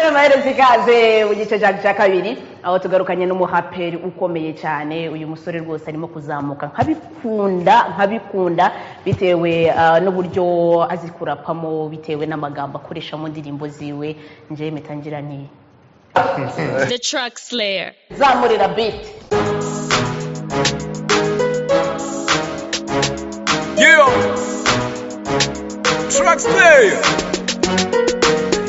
amaherezo ikaze mu gice cyacu cya kabiri aho tugarukanye n'umuhaperi ukomeye cyane uyu musore rwose arimo kuzamuka nkabikunda nkabikunda bitewe ah, n'uburyo azi kurapamo bitewe n'amagambo akoresha mu ndirimbo ziwe njye mpita ngira ni The Truck Slayer. zamurira biti Yeah. Truck Slayer.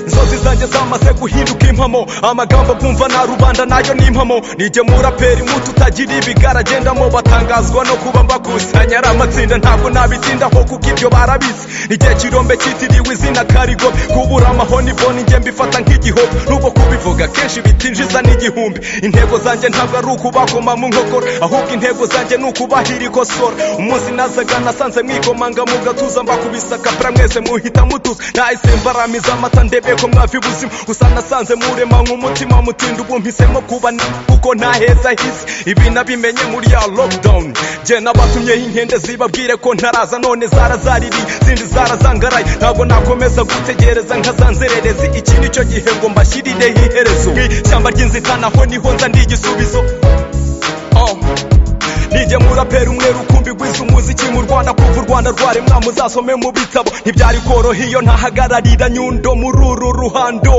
inzozi zanjye zamaze guhinduka impamo amagambo bwumva na rubanda nayo ni impamo nijye muraperi mutu utagira ibigaragendamo batangazwa no kuba mbakusanya ari amatsinda ntabwo nabitindaho kuko ibyo barabizi nijye kirombe cyitiriwe izina karigo kubura amahoni boni njye mbifata nk'igihobo nubwo kubivuga kenshi bitinjiza n'igihumbi intego zanjye ntabwo ari ukubakoma mu nkokora ahubwo intego zanjye ni ukubahira ikosora umunsi nazaga nasanze mwikomanga mu gatuza mbakubisa kapra mwese muhita mutuza nahise mbaramiza amata ndebe ko mwavi ubuzima gusa nasanze murema nk'umutima mutinda ubu mpisemo kuba ni- kuko nta heza hisi ibi nabimenye muri ya lockdown jye nabatumyeho inkende zibabwire ko ntaraza none zarazariri zindi zarazangaraye ntabwo nakomeza gutegereza nka za nzererezi iki nicyo gihe ngo mbashyirireho iherezo nk'ishyamba ry'inzitane aho niho nza ndi igisubizo Oh. nijye murapera umweru ukumbi gwiza umuziki mu rwanda kuva u rwanda rwaremwa muzasome mu bitabo ntibyari koroha iyo ntahagararira nyundo muri uru ruhando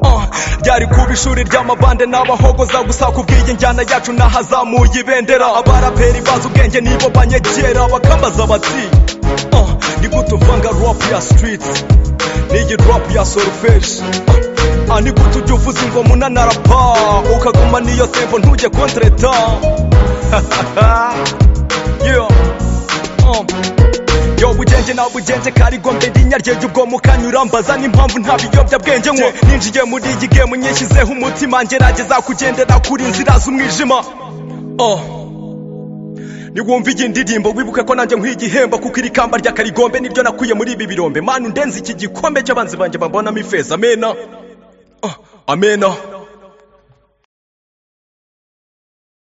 Ah, ryari kuba ishuri ry'amabande n'abahogoza gusa ku bw'iyi njyana yacu nahazamuye ibendera abaraperi bazi ubwenge nibo banyegera bakambaza bati "Ah, ni gute uvanga rap ya streets n'iyi rap ya solfege Ah, ni gute ujya uvuza ingoma unanarapa ukaguma n'iyo tempo ntujye kontreta yeah. Um. Yo bugenge na bugenge karigo mbedi nyaryeje ubwo mukanyura mbaza n'impamvu nta biyobyabwenge nywe ninjiye muri iyi gemu nyishyizeho umutima ngerageza kugendera kuri inzira z'umwijima oh. Niwumva iyi ndirimbo wibuke ko nanjye nkwiye igihembo kuko iri kamba rya karigombe niryo nakuye muri ibi birombe manu ndenze iki gikombe cy'abanzi banjye bambonamo ifeza amena Ah, amena